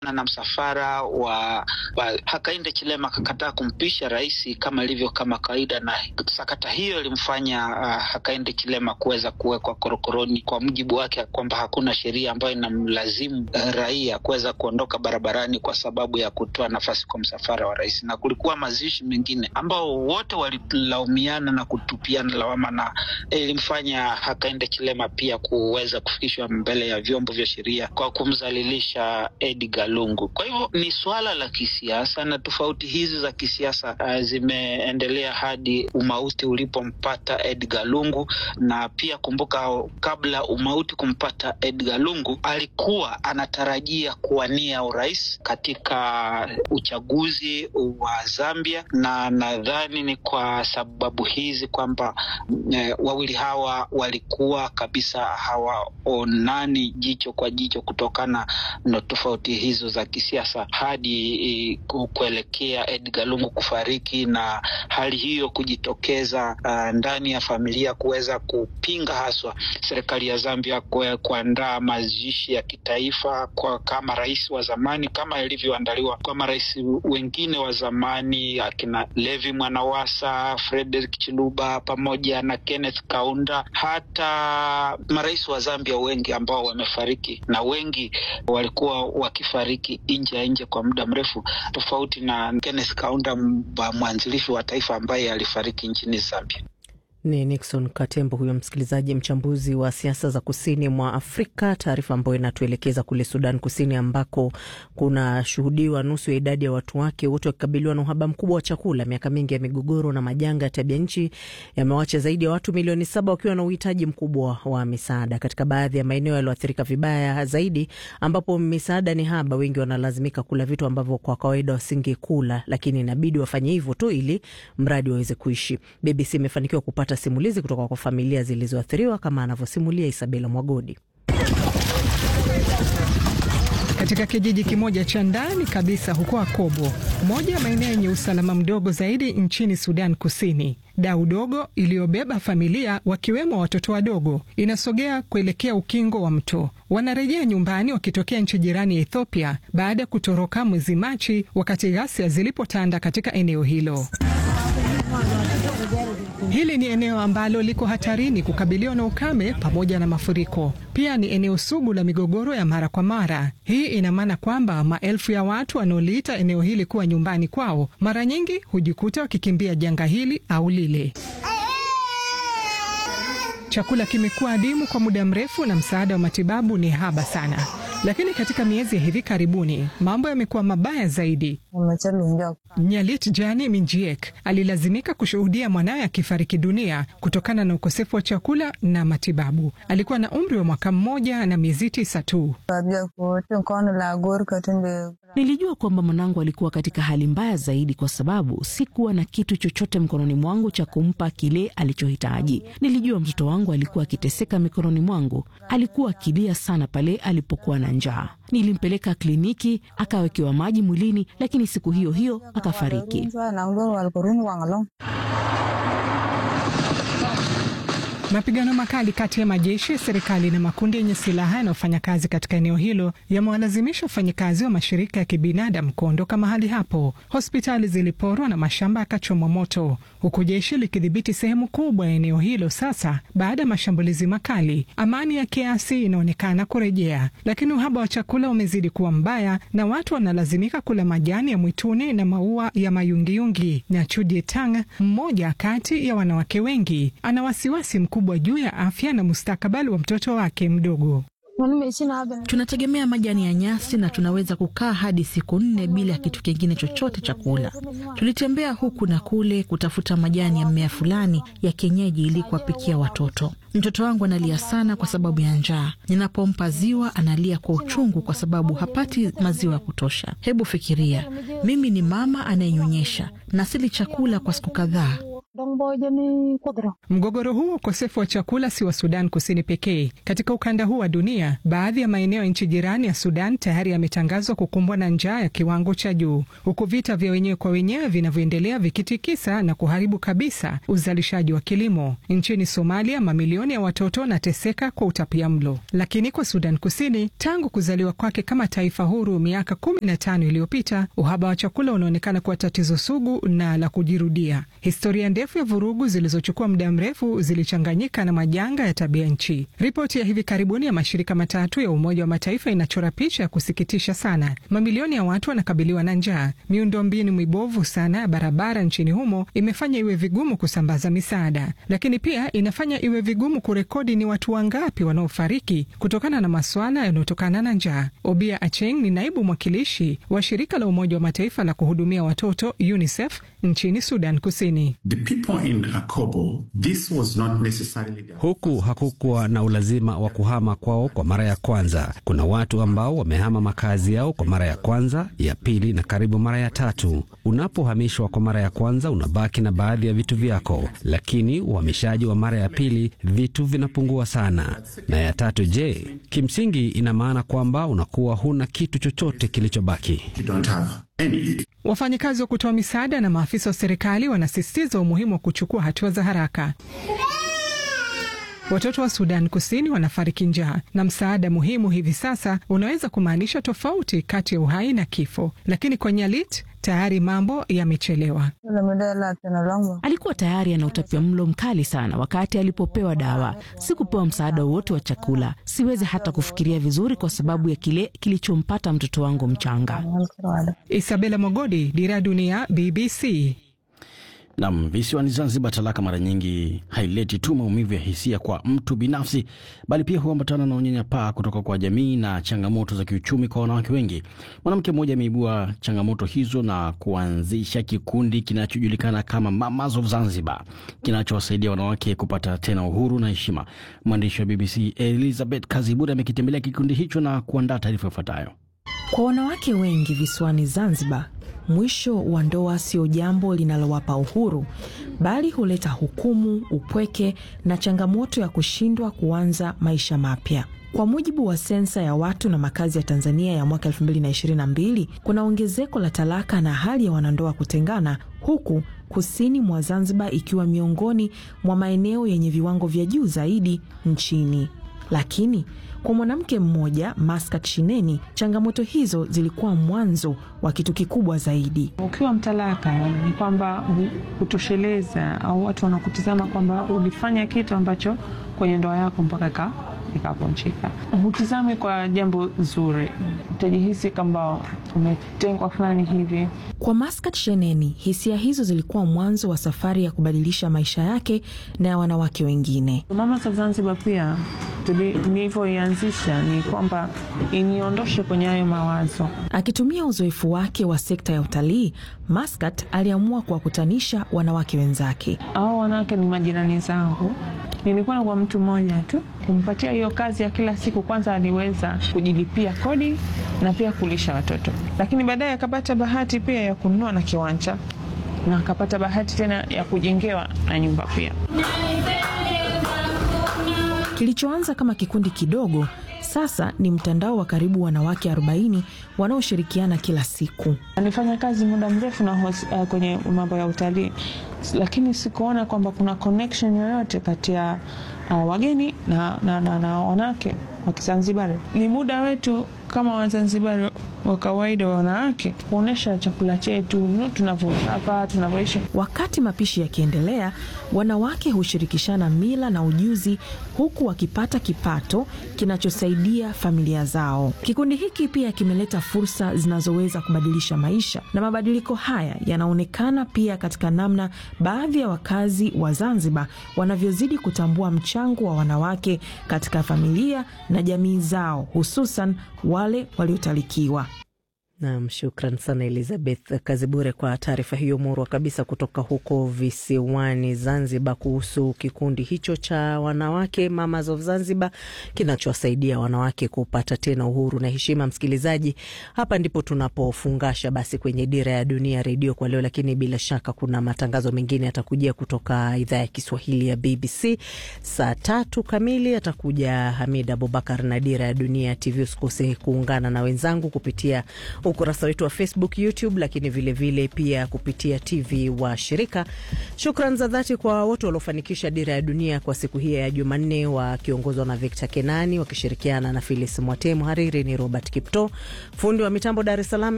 na msafara wa, wa Hakainde Chilema akakataa kumpisha rais kama ilivyo kama kawaida, na sakata hiyo ilimfanya uh, Hakainde Chilema kuweza kuwekwa korokoroni kwa mujibu wake kwamba hakuna sheria ambayo inamlazimu uh, raia kuweza kuondoka barabarani kwa sababu ya kutoa nafasi kwa msafara wa rais, na kulikuwa mazishi mengine ambao wote walilaumiana na kutupiana lawama, na ilimfanya Hakainde Chilema pia kuweza kufikishwa mbele ya vyombo vya sheria kwa kumzalilisha Edgar Lungu. Kwa hivyo ni suala la kisiasa na tofauti hizi za kisiasa uh, zimeendelea hadi umauti ulipompata Edgar Lungu, na pia kumbuka, kabla umauti kumpata Edgar Lungu alikuwa anatarajia kuwania urais katika uchaguzi wa Zambia, na nadhani ni kwa sababu hizi kwamba eh, wawili hawa walikuwa kabisa hawaonani jicho kwa jicho kutokana na tofauti hizo za kisiasa hadi kuelekea Edgar Lungu kufariki na hali hiyo kujitokeza uh, ndani ya familia kuweza kupinga haswa serikali ya Zambia kuandaa mazishi ya kitaifa kwa kama rais wa zamani kama ilivyoandaliwa kwa marais wengine wa zamani akina Levi Mwanawasa, Frederick Chiluba pamoja na Kenneth Kaunda, hata marais wa Zambia wengi ambao wamefariki na wengi walikuwa wakifariki nje ya nje kwa muda mrefu, tofauti na Kenneth Kaunda, mwanzilishi wa taifa ambaye alifariki nchini Zambia. Ni Nixon Katembo huyo msikilizaji, mchambuzi wa siasa za kusini mwa Afrika. Taarifa ambayo inatuelekeza kule Sudan Kusini, ambako kunashuhudiwa nusu ya idadi ya watu wake wote wakikabiliwa na uhaba mkubwa wa chakula. Miaka mingi ya migogoro na majanga ya tabia nchi yamewacha zaidi ya watu milioni saba wakiwa na uhitaji mkubwa wa misaada. Katika baadhi ya maeneo yaliyoathirika vibaya zaidi, ambapo misaada ni haba, wengi wanalazimika kula vitu ambavyo kwa kawaida wasingekula, lakini inabidi wafanye hivyo tu ili mradi waweze kuishi. BBC imefanikiwa kupata simulizi kutoka kwa familia zilizoathiriwa kama anavyosimulia Isabela Mwagodi. Katika kijiji kimoja cha ndani kabisa huko Akobo, moja ya maeneo yenye usalama mdogo zaidi nchini Sudan Kusini, dau dogo iliyobeba familia wakiwemo watoto wadogo inasogea kuelekea ukingo wa mto. Wanarejea nyumbani wakitokea nchi jirani ya Ethiopia baada ya kutoroka mwezi Machi wakati ghasia zilipotanda katika eneo hilo. Hili ni eneo ambalo liko hatarini kukabiliwa na ukame pamoja na mafuriko. Pia ni eneo sugu la migogoro ya mara kwa mara. Hii ina maana kwamba maelfu ya watu wanaoliita eneo hili kuwa nyumbani kwao mara nyingi hujikuta wakikimbia janga hili au lile. Chakula kimekuwa adimu kwa muda mrefu na msaada wa matibabu ni haba sana. Lakini katika miezi ya hivi karibuni mambo yamekuwa mabaya zaidi. Nyalit Jani Minjiek alilazimika kushuhudia mwanawe akifariki dunia kutokana na ukosefu wa chakula na matibabu. Alikuwa na umri wa mwaka mmoja na miezi tisa tu. Nilijua kwamba mwanangu alikuwa katika hali mbaya zaidi, kwa sababu sikuwa na kitu chochote mkononi mwangu cha kumpa kile alichohitaji. Nilijua mtoto wangu alikuwa akiteseka mikononi mwangu. Alikuwa akilia sana pale alipokuwa na njaa. Nilimpeleka kliniki, akawekewa maji mwilini, lakini siku hiyo hiyo akafariki. Mapigano makali kati ya majeshi ya serikali na makundi yenye silaha yanayofanya kazi katika eneo hilo yamewalazimisha wafanyakazi wa mashirika ya kibinadamu kuondoka mahali hapo. Hospitali ziliporwa na mashamba yakachomwa moto, huku jeshi likidhibiti sehemu kubwa ya eneo hilo sasa baada ya mashambulizi makali. Amani ya kiasi inaonekana kurejea, lakini uhaba wa chakula umezidi kuwa mbaya na watu wanalazimika kula majani ya mwituni na maua ya mayungiyungi. Na Chudi Tang, mmoja kati ya wanawake wengi, ana wasiwasi mkubwa juu ya afya na mustakabali wa mtoto wake mdogo. Tunategemea majani ya nyasi na tunaweza kukaa hadi siku nne bila ya kitu kingine chochote cha kula. Tulitembea huku na kule kutafuta majani ya mmea fulani ya kienyeji ili kuwapikia watoto. Mtoto wangu analia sana kwa sababu ya njaa. Ninapompa ziwa analia kwa uchungu kwa sababu hapati maziwa ya kutosha. Hebu fikiria, mimi ni mama anayenyonyesha na sili chakula kwa siku kadhaa. Mgogoro huu wa ukosefu wa chakula si wa Sudan Kusini pekee. Katika ukanda huu wa dunia, baadhi ya maeneo ya nchi jirani ya Sudan tayari yametangazwa kukumbwa na njaa ya kiwango cha juu, huku vita vya wenyewe kwa wenyewe vinavyoendelea vikitikisa na kuharibu kabisa uzalishaji wa kilimo. Nchini Somalia, mamilioni ya watoto wanateseka kwa utapiamlo. Lakini kwa Sudan Kusini, tangu kuzaliwa kwake kama taifa huru miaka kumi na tano iliyopita, uhaba wa chakula unaonekana kuwa tatizo sugu na la kujirudia. Historia ndefu ya vurugu zilizochukua muda mrefu zilichanganyika na majanga ya tabia nchi. Ripoti ya hivi karibuni ya mashirika matatu ya Umoja wa Mataifa inachora picha ya kusikitisha sana. Mamilioni ya watu wanakabiliwa na njaa. Miundombinu mibovu sana ya barabara nchini humo imefanya iwe vigumu kusambaza misaada, lakini pia inafanya iwe vigumu kurekodi ni watu wangapi wanaofariki kutokana na masuala yanayotokana na njaa. Obia Acheng ni naibu mwakilishi wa shirika la Umoja wa Mataifa la kuhudumia watoto UNICEF nchini Sudan Kusini. Huku hakukuwa na ulazima wa kuhama kwao kwa mara ya kwanza. Kuna watu ambao wamehama makazi yao kwa mara ya kwanza, ya pili na karibu mara ya tatu. Unapohamishwa kwa mara ya kwanza, unabaki na baadhi ya vitu vyako, lakini uhamishaji wa mara ya pili, vitu vinapungua sana, na ya tatu, je, kimsingi ina maana kwamba unakuwa huna kitu chochote kilichobaki. Wafanyakazi wa kutoa misaada na maafisa wa serikali wanasisitiza umuhimu wa kuchukua hatua za haraka. Watoto wa Sudan Kusini wanafariki njaa, na msaada muhimu hivi sasa unaweza kumaanisha tofauti kati ya uhai na kifo. Lakini kwa Nyalit tayari mambo yamechelewa. Alikuwa tayari ana utapiamlo mkali sana wakati alipopewa dawa. Sikupewa msaada wowote wa chakula. Siwezi hata kufikiria vizuri kwa sababu ya kile kilichompata mtoto wangu mchanga. Isabela Mogodi, Dira ya Dunia, BBC. Nam, visiwani Zanzibar, talaka mara nyingi haileti tu maumivu ya hisia kwa mtu binafsi, bali pia huambatana na unyanyapaa kutoka kwa jamii na changamoto za kiuchumi kwa wanawake wengi. Mwanamke mmoja ameibua changamoto hizo na kuanzisha kikundi kinachojulikana kama Mamas of Zanzibar, kinachowasaidia wanawake kupata tena uhuru na heshima. Mwandishi wa BBC Elizabeth Kaziburi amekitembelea kikundi hicho na kuandaa taarifa ifuatayo. Kwa wanawake wengi visiwani Zanzibar, mwisho wa ndoa sio jambo linalowapa uhuru, bali huleta hukumu, upweke na changamoto ya kushindwa kuanza maisha mapya. Kwa mujibu wa sensa ya watu na makazi ya Tanzania ya mwaka 2022, kuna ongezeko la talaka na hali ya wanandoa kutengana, huku kusini mwa Zanzibar ikiwa miongoni mwa maeneo yenye viwango vya juu zaidi nchini. Lakini kwa mwanamke mmoja Maskat Shineni, changamoto hizo zilikuwa mwanzo wa kitu kikubwa zaidi. Ukiwa mtalaka ni kwamba hutosheleza au watu wanakutizama kwamba ulifanya kitu ambacho kwenye ndoa yako mpaka ikavunjika. Hutizami kwa jambo zuri, utajihisi kwamba umetengwa fulani hivi. Kwa Maskat Sheneni, hisia hizo zilikuwa mwanzo wa safari ya kubadilisha maisha yake na ya wanawake wengine. Mamas of Zanzibar pia nilivyoianzisha ni kwamba iniondoshe kwenye hayo mawazo. Akitumia uzoefu wake wa sekta ya utalii, Maskat aliamua kuwakutanisha wanawake wenzake. Hao wanawake ni majirani zangu. Nilikuwa na kwa mtu mmoja tu kumpatia hiyo kazi ya kila siku. Kwanza aliweza kujilipia kodi na pia kulisha watoto, lakini baadaye akapata bahati pia ya kununua na kiwanja na akapata bahati tena ya kujengewa na nyumba pia. Kilichoanza kama kikundi kidogo sasa ni mtandao wa karibu wanawake 40 wanaoshirikiana kila siku. Nilifanya kazi muda mrefu na uh, kwenye mambo ya utalii, lakini sikuona kwamba kuna connection yoyote kati ya uh, wageni na, na, na, na wanawake wa Kizanzibari. Ni muda wetu kama Wazanzibari wa kawaida wa wanawake kuonyesha chakula chetu tunavyopaka, tunavyoishi. Wakati mapishi yakiendelea, wanawake hushirikishana mila na ujuzi, huku wakipata kipato kinachosaidia familia zao. Kikundi hiki pia kimeleta fursa zinazoweza kubadilisha maisha, na mabadiliko haya yanaonekana pia katika namna baadhi ya wakazi wa Zanzibar wanavyozidi kutambua mchango wa wanawake katika familia na jamii zao, hususan wale waliotalikiwa. Nam, shukran sana Elizabeth Kazibure kwa taarifa hiyo murwa kabisa kutoka huko visiwani Zanzibar kuhusu kikundi hicho cha wanawake Mamas of Zanzibar kinachowasaidia wanawake kupata tena uhuru na heshima. Msikilizaji, hapa ndipo tunapofungasha basi kwenye Dira ya Dunia Redio kwa leo, lakini bila shaka kuna matangazo mengine yatakujia kutoka idhaa ya Kiswahili ya BBC. Saa tatu kamili atakuja Hamid Abubakar na Dira ya Dunia TV. Usikose kuungana na wenzangu kupitia ukurasa wetu wa Facebook, YouTube, lakini vilevile vile pia kupitia TV wa shirika. Shukran za dhati kwa wote waliofanikisha Dira ya Dunia kwa siku hii ya Jumanne, wakiongozwa na Victor Kenani wakishirikiana na Filis Mwate. Mhariri ni Robert Kipto, fundi wa mitambo Dar es Salaam